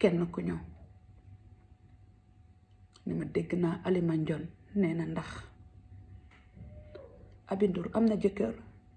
kenn ku ñëw ni ma dégg naa Alima Ndione nee na ndax Aby Ndour am na jëkkër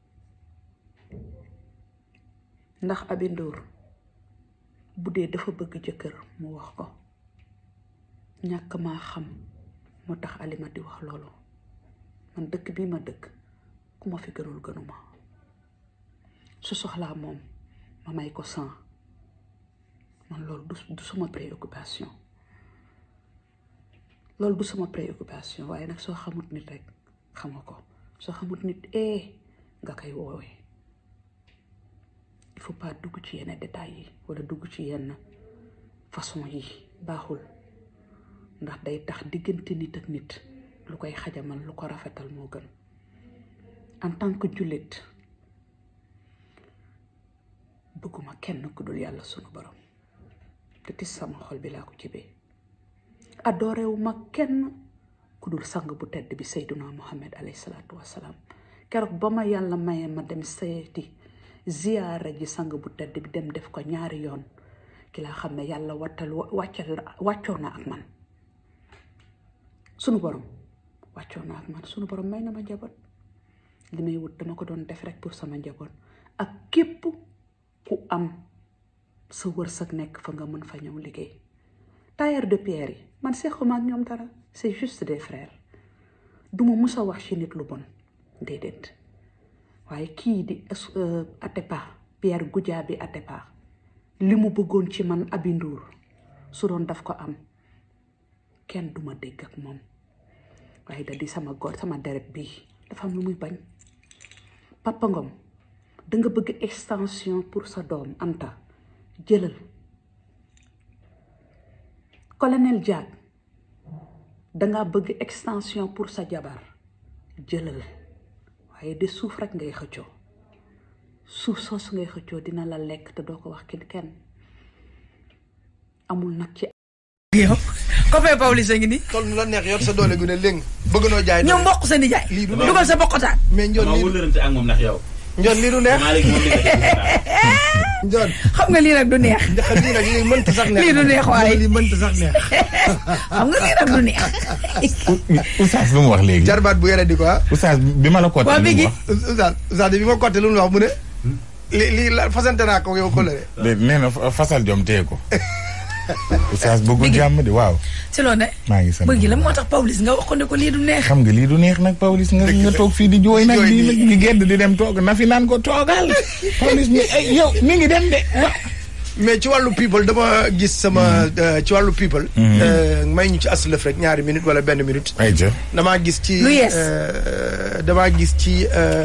ndax Aby Ndour bu dee dafa bëgg jëkkër mu wax ko ñàkk maa xam moo tax Alima di wax loolu man dëkk bii ma dëkk ku ma fi gënul gënuma su soxlaa moom ma may ko san man loolu du du sama préoccupation loolu du sama préoccupation waaye nag soo xamut nit rek xam nga ko soo xamut nit eh nga koy woowee il faut pas dugg ci yenn détails yi wala dugg ci yenn façon yi baaxul ndax day tax diggante nit ak nit lu koy xajamal lu ko rafetal moo gën en tant que jullit bëgguma kenn ku dul yàlla sunu borom te tis sama xol bi laa ko jibee adorewu ma kenn ku dul sang bu tedd bi sayduna muhammad alayhi salaatu wassalaam keroog ba ma yàlla maye ma dem seeti ziyaara ji sang bu tedd bi dem def ko ñaari yoon ki laa xam ne yàlla wattal wàccal wàccoo na ak man sunu borom wàccoo na ak man sunu borom may na ma njaboot li may wut dama ko doon def rek pour sama njaboot ak képp ku am sa wërsëg nekk fa nga mën fa ñëw liggéey tailleur de pierre yi man sequma ak ñoom dara c'est juste des frères duma mus a wax ci nit lu bon déedéet waaye kii di Atepa Pierre Goudiaby Atepa li mu bëggoon ci man Aby Ndour su doon daf ko am kenn duma dégg ak moom waaye da di sama góor sama deret bii dafa am lu muy bañ Papa Ngom danga bëgg extension pour sa doom Anta jëlal colonel Diack danga bëgg extension pour sa jabar jëlal waaye de suuf rek ngay xëccoo suuf soosu ngay xëccoo dina la lekk te doo ko wax kenn kenn amul nag ci yow copain Pawlish a ngi nii tol nu la neex yor sa doole gu ne léegi bëgg noo jaay ñoom mboq sa nijaay lii du dugal sa bokkotaan mais njoon maa lii wëlërante ak moom ndax yow. njoon lii du neex maa léegi moom li nga def njoon xam nga lii nag du neex ndax lii nag lii mënta sax neex Lii du neex waaye. lii mënta sax neex xam nga lii nag du neex Oustaz lu mu wax léegi. jarbaat bu yore di ko ah Oustaz bi ma la ko Waa lu mu Biggi. wax. Oustaz Oustaz bi ma côté lu mu wax mu ne li lii la fasante naa ko yow ko la de nee na fa- fasal jom téye ko. Oustaz bëggul Biggi. jàmm de waaw. ci loo ne maa ngi sant bëgg la moo tax Pawlish nga wax ko ne ko lii du neex xam nga lii du neex nag Pawlish nga nga toog fii di jooy nag jooy di nii. di gedd di dem toog na fi naan ko toogal. Pawlish mi ay yow mi ngi dem de. mais ci wàllu people dama gis sama euh, ci wàllu people euh, may ñu ci aslëf rek ñaari minute wala benn minute ay jë damaa gis ci Lu yees. euh, damaa gis ci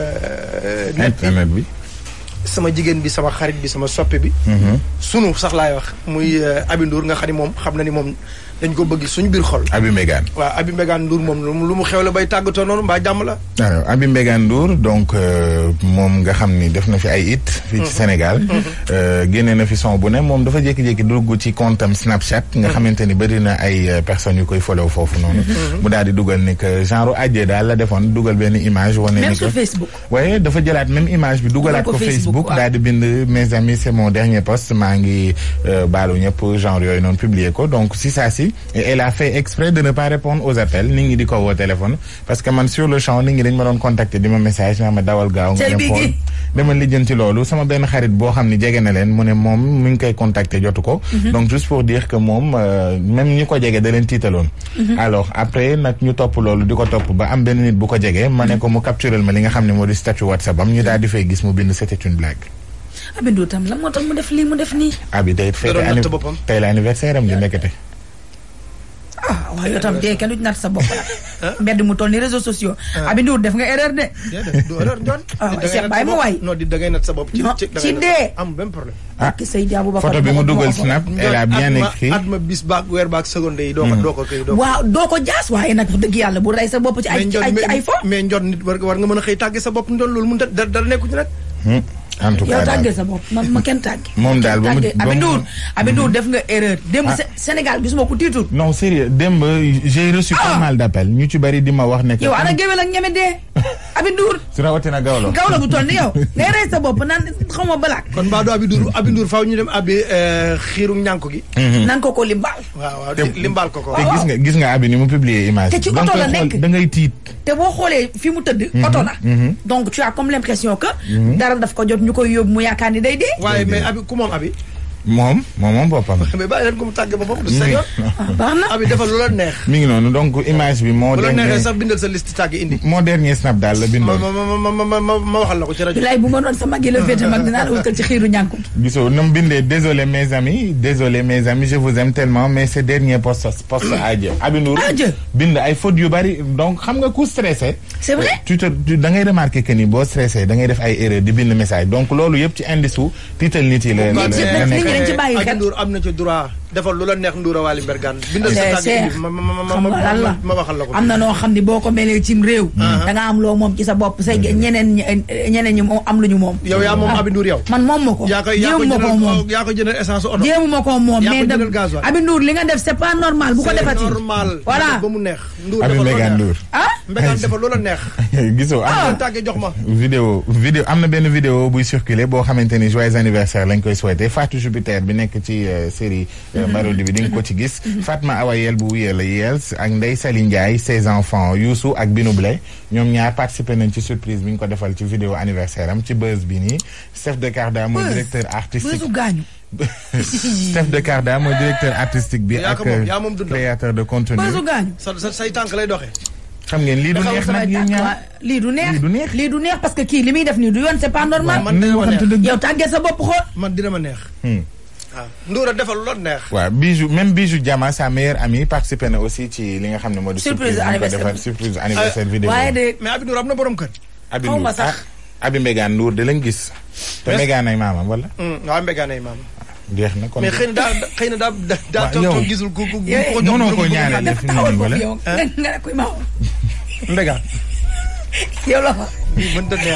euh, net bi internet bi. sama jigéen bi sama xarit bi sama soppe bi sunu sax laay wax muy euh, Aby Ndour nga xam ni moom xam na ni moom dañ ko bëgg suñu biir xol Abi Mégane. waaw Aby Mbégane Ndour moom lu mu lu mu xew la bay tàggatoo noonu mbaa jàmm la alors Abi Mégane Ndour donc euh, moom nga xam ni def na fi ay it fii ci Sénégal euh, génne na fi son bu ne moom dafa jékki-jékki dugg ci compte am Snapchat nga xamante ni bëri na ay euh, personnes yu koy follow foofu noonu mu daal di dugal ni que genre ajjee daal la defoon dugal benn image wane même ni sur que Facebook waaye dafa jëlaat même image bi dugalaat ko ko Facebook, Facebook waaw. daal di bind mes amis c'est mon dernier post maa ngi euh, baalu ñëpp genre yooyu noonu publier ko donc si saa si et elle a fait exprès de ne pas répondre aux appels nit ñi di ko woo téléphone parce que man sur le champ nit ñi dañ ma doon contacter di ma message naa ma dawal gaaw nga Cey dem bi xool gi. dama lijjanti loolu sama benn xarit boo xam ni jege na leen mu ne moom mi ngi koy contacter jotu ko donc juste pour dire que moom euh, même ñi ko jege da leen tiitaloon alors après nag ñu topp loolu di ko topp ba am benn nit bu ko jege ma ne ko mu capturel ma li nga xam ne moo di statut WhatsApp am ñu daal di fay gis mu bind c'était une blague Aby Ndour tam la moo tax mu def lii mu def nii abi day fête doon natt anni- boppam. tey la anniversaire am di nekkate ah waaw yow tam dee kenn du ci natt sa bopp la mbedd mu toll ni réseaux sociaux Aby Ndour def nga erreur de déedéet du erreur Njoon Ah, Da ngay Cheikh natt bàyyi sa ma bopp. waay. non di da ngay natt sa bopp ci Non, ci da ci ngay natt- dee. am benn problème ah ki Seydi Aboubacar photo bi mu moo ko- dugal moo ko- snap elle a Njoon, bien at ma- écrit at ma bis baak weer baak seconde yi doo ko doo ko kii doo ko waaw doo ko jaas waaye nag wax dëgg yàlla bu rey sa bopp ci ay mais ci Njoon ay ci ay fo mais Njoon nit war war nga mën a xëy tàgge sa bopp Njoon loolu mun dara dara nekku ci nag en tout yow cas daal tàggee sa bopp ma ma kenn tàggee. Moom daal ba mu- tàggee ba mu- Aby Ndour Aby Ndour def nga erreur. démb Ah. Sé- Sénégal gisuma ko tiitul. non sérieux démb j'ai reçu pas Ah. mal d'appels ñu ci bari di ma wax ne que yow ana géwél ak ñeme dee. Aby Ndour su rawatina gawlo gaw la bu toll ni yow ngay rey sa bopp naan xaw ma balaak. kon mbaa du Aby Ndour Aby Ndour faaw ñu dem abbi xiiru ñànk gi. nan ko ko limbaal. waaw waaw di- limbaal ko ko. te gis nga gis nga abi ni mu publier image Te ci bi. oto da nga la koy xool, nekk. da ngay tiit te boo xoolee fi mu tëdd. oto la. donc tu as comme l'impression que. dara daf ko jot ñu koy yóbbu mu yaakaar ni day dee. waaye mais abi ku moom abi moom moom moom boppam mais bàyyi leen ko mu tàggee boppam du sa yoon. ah baax na. abi defal lu la neex. mi ngi noonu donc image bi moo bu la neexee dernier sax bindal sa liste tàgg indi. moo dernier snap daal la ma bindoon ma ma ma ma ma ma waxal la ko ci rajo. bilaay bu ma doon sa mag yi la féete mag dinaa la wutal ci xiiru ñànku. gisoo na mu bindee désolé mes amis désolé mes amis je vous aime tellement mais ce dernier poste poste à Dieu Aby Ndour À Dieu. bind ay fautes yu bari donc xam nga ku stressé c'est vrai. tu te tu- da ngay remarqué que ni boo stressé da ngay def ay erreur di bind message donc loolu yëpp ci indice su tiital nit yi la la Nit yi la nag nit ñi nekk dañ ci bàyyi Aby xel. Ndour am na ci droit defal lu la neex Ndoura Wally Mbergane. bindal sa c'est tàgg c'est indi ma ma ma xam ma nga lan la ma waxal la ko. am na noo xam ni boo ko melee cim réew. da nga am loo moom ci sa bopp say ñeneen ñi ñeneen ñi moom am lu ñu moom. yow yaa moom Ah, Aby Ndour yow. man moom ma ko. yaa koy yaa ko jéemu ma ko moom. jëndal yaa ko jëndal essence oto. jéemu ma ko moom Yaa ko mais da jëndal gasoil. Aby Ndour li nga def c'est pas normal bu ko C'est defati. normal. voilà ba mu neex. Ndour Aby defal lu la Mbergane neex. Ndour ah. Mbergane defal lu la neex. gisoo am ah tàggee jox ma. vidéo vidéo am na benn vidéo buy circuler boo xamante ni joyeux anniversaire lañ koy souhaité Fatou Jupiter bi nekk ci euh, série euh, Marodi bi di nga ko ci gis Fatma Awa Yel bu wuyee la Yels ak Ndeye Sali Ndiaye ses enfants Youssou ak Binou Blé ñoom ñaar participé nañ ci surprise bi ñu ko defal ci vidéo anniversaire am ci buzz bi nii chef de Carda mooy Buzz. directeur artistique bësu gaañu. chef de Carda mooy directeur artistique bi Yaa ak ko moom, yaa moom dundam. créateur de contenu bësu gaañu. sa sa say tànk lay doxee. xam ngeen lii du Dafa am neex samay nag yéen Waa, ñaar lii du neex Lii du neex. lii du neex parce que kii li muy def nii du yoon c'est pas normal. man dina ma neex. waxante dëgg. yow tàggee sa bopp xool. man dina ma neex. Hmm. waaw Ndoura defal lu la neex. waaw Bijou même Bijou Diama sa meilleure amie participé na aussi ci li nga xam ne moo di. Surprise bi ñu ko anniversaire defal bi. surprise anniversaire vidéo. waaye de mais Aby Ndour am na borom kër. Aby xaw ma Ndour sax. ah Aby Mbégane Ndour de lañ gis. te Merci. Mbégane ay maamam wala. waaw Mbergane ay maam. jeex na kon. mais xëy na daa xëy na daa daa daa Waaw, toog yow. toog gisul ku ku ku Yow- ko jox mënoo borom koo kër. ñaanal dafa fi mu taxawal ne foofu wala? yow. nga nga ne kuy maaw. Mbergane. yow la fa. lii mënta neex.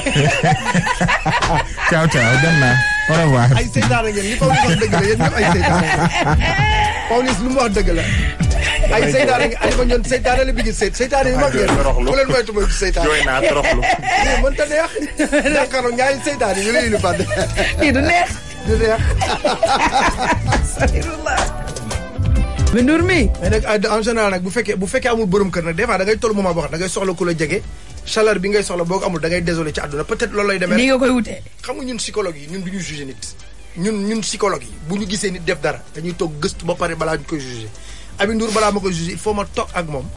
ciao ciao dem naa au revoir. ay seytaane ngeen li Pawlish wax dëgg la yéen ñëpp ay seytaane Pawlish lu mu wax dëgg la ay seytaane ngeen Alima ñoon seytaane la bi gis seyt seytaane yu mag ngeen toroxlu. bu leen moytu moytu seytaane jooy naa toroxlu. lii mënta neex jàkkaarloo ñaari seytaane yu lay lu fàdd lii du neex. du neex Astaghfirullah. Aby Ndour mi. mais nag en général nag bu fekkee bu fekkee amul borom kër nag des fois da ngay toll moment boo xam da ngay soxla ku la jege chaleur bi ngay soxla boo ko amul da ngay désolé ci àdduna peut-être loolu lay demee nii nga koy wutee. xam nga ñun psychologue yi ñun du ñu jugé nit ñun ñun psychologue yi bu ñu gisee nit def dara dañuy toog gëstu ba pare balaa ñu koy jugé Aby Ndour balaa ma koy jugé il faut ma toog ak moom